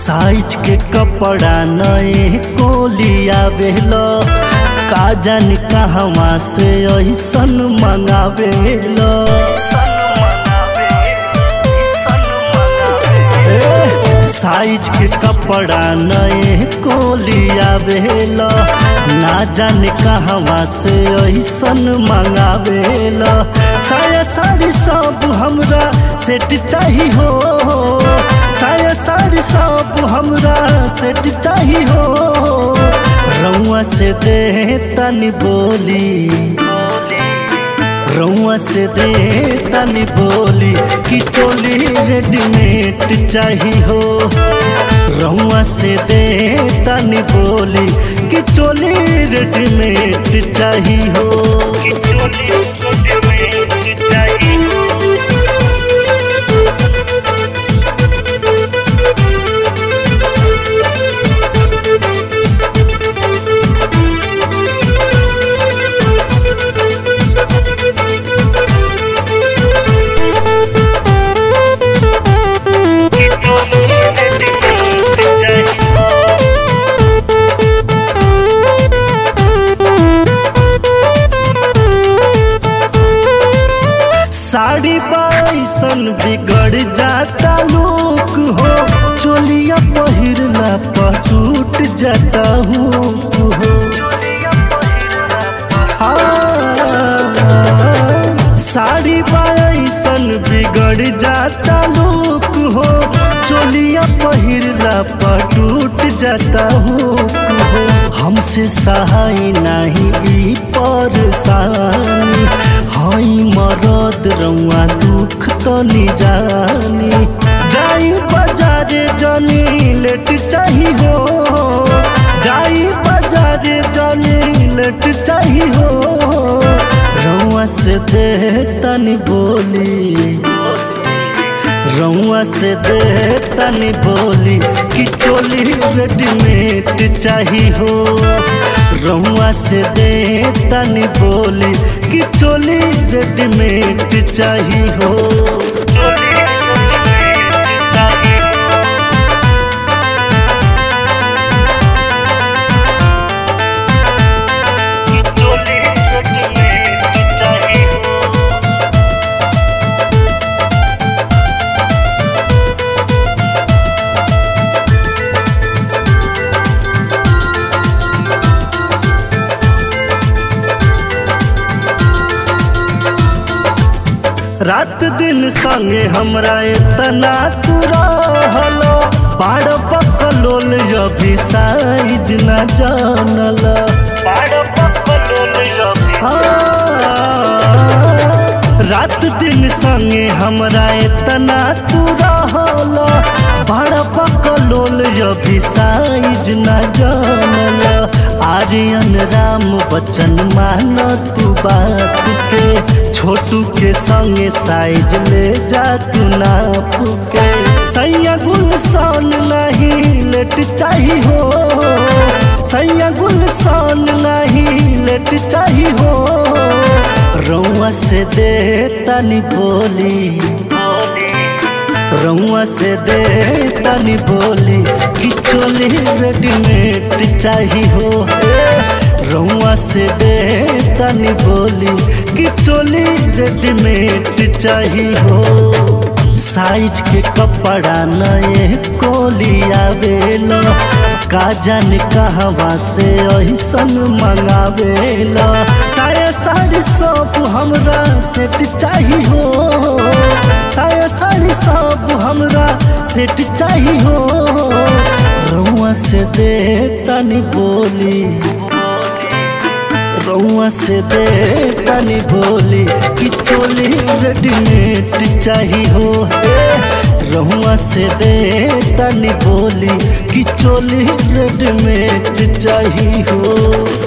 size के कपड़ा नए कोली आवेला का जानी कहवा से ऐसन मंगावेला ए, साइज के कपड़ा नए कोली आवेला ना जाने कहवा से ऐसन मंगावेला साया साड़ी सब हमरा सेट चाही हो साया साड़ी सब हमरा सेट चाही हो रउआ से दे तनी बोली रउआ से दे तनी बोली कि चोली रेडीमेड चाही हो रउआ से दे तनी बोली कि चोली रेडीमेड चाही हो कि चोली रेडीमेड चाही हो साड़ी बाईसन बिगड़ जाता लोग हो चोलिया पहिरला पर टूट जाता हूँ हो हाँ, साड़ी बाईसन बिगड़ जाता लोग हो चोलिया पहिरला पर टूट जाता हूँ हो हमसे सहाय नहीं ई परेशानी हई मरद रउआ दुख तो नी जानी जाई बाजारे जानी लेट चाही हो जाई बाजारे जानी लेट चाही हो रउआ से दे तनी बोली रउआ से दे तनी बोली कि चोली रेडीमेड चाही हो रउआ से दे तनी बोली कि चोली रेडीमेड चाही हो चोली रेडीमेड चाही कि चोली रेडीमेड चाही हो रात दिन संगे हमरा इतना तू रहलो बाड़ बकलोल अभी साइज न जानल बाड़ बकलोल रात दिन संगे हमरा इतना तू रहलो बाड़ बकलोल अभी साइज न जानल आर्यन राम बच्चन मान तू बात के छोटू के संगे साइज ले जा तू नाप के सैया गुलसान नहीं लेट चाही हो सैया गुलसान नहीं लेट चाही हो रउआ से दे तनी बोली रउआ से दे तनी बोली कि चोली रेडीमेड चाही हो रउआ से दे तनी बोली कि चोली रेडीमेड चाही हो साइज के कपड़ा नए कोली आवेला का जाने कहवा से ऐसन मंगावेला साया साड़ी सब हमरा सेट चाही हो साया साड़ी सब हमरा सेट चाही हो रउआ से दे तनी बोली रउआ से दे तनी बोली कि चोली रेडीमेड चाही हो रउआ से दे तनी बोली कि चोली रेडीमेड चाही हो